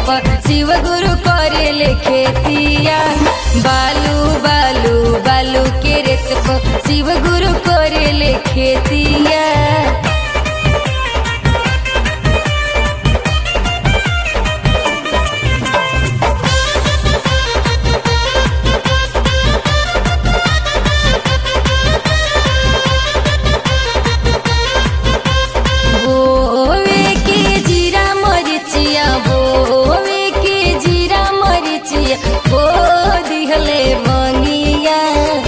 पर शिव गुरु करेले खेतिया बालू बालू बालू के रेत पर शिव गुरु करेले खेतिया बोवे के जीरा मरिचिया बोवे के जीरा मरिचिया बो दिहले मंगिया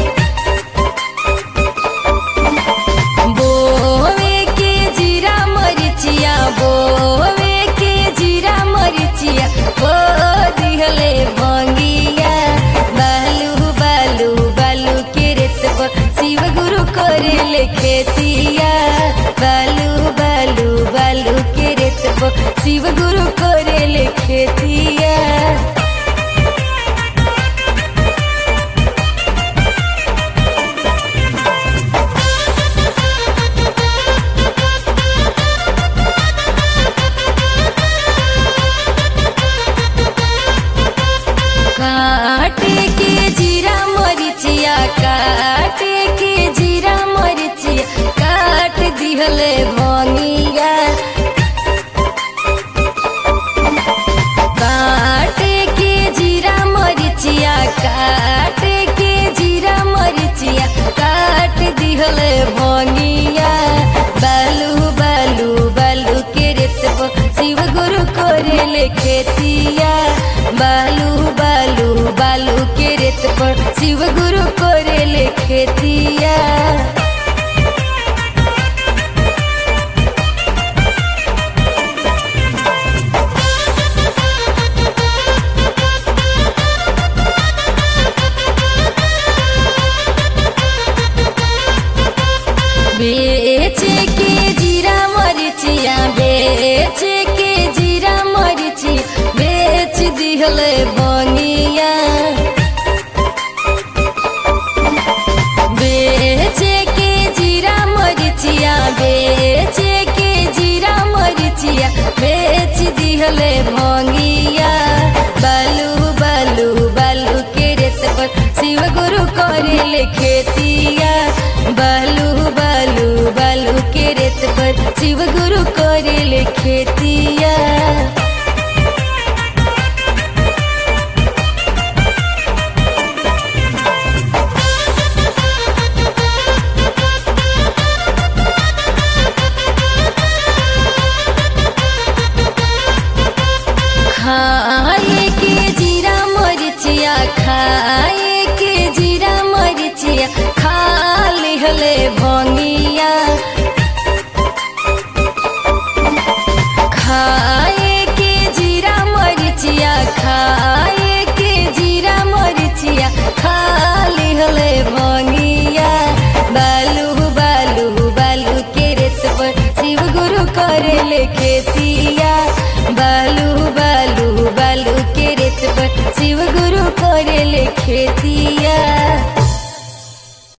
बोवे के जीरा मरिचिया बोवे के जीरा मरिचिया बो दिहले मंगिया बालू बालू बालू के रेत पर शिव गुरु करेले खेतिया बालू बालू बालू के रेत पर शिव गुरु करेले खेतिया काटे के जीरा मरिचिया काटे के जीरा मरिचिया काट दिहले भंगिया काटे के जीरा मरिचिया काटे के जीरा मरिचिया काट दिहले भंगिया बालू बालू बालू के रेत पर शिव गुरु करेले खेतिया बालू बालू बालू के रेत पर शिव गुरु करेले खेतिया बेचे के जीरा मरिचिया बेचे के जीरा मरिची बेच दिहले बंगिया बेचे के जीरा मरिचिया बेचे के जीरा मरिचिया बेच दिहले भंगिया बालू बालू बालू के रेत पर शिव गुरु करेले खेतिया बालू बालू बालू के रेत पर शिव गुरु करेले खेतिया खाए के जीरा मरिचिया खाए के जीरा मरिचिया खा लिहले भंगिया खाए के जीरा मरिचिया खाए के जीरा मरिचिया खा लिहले भंगिया बालू बालू बालू के रेत पर शिव गुरु करेले खेतिया बालू बालू बालू के रेत पर शिव गुरु करेले खेती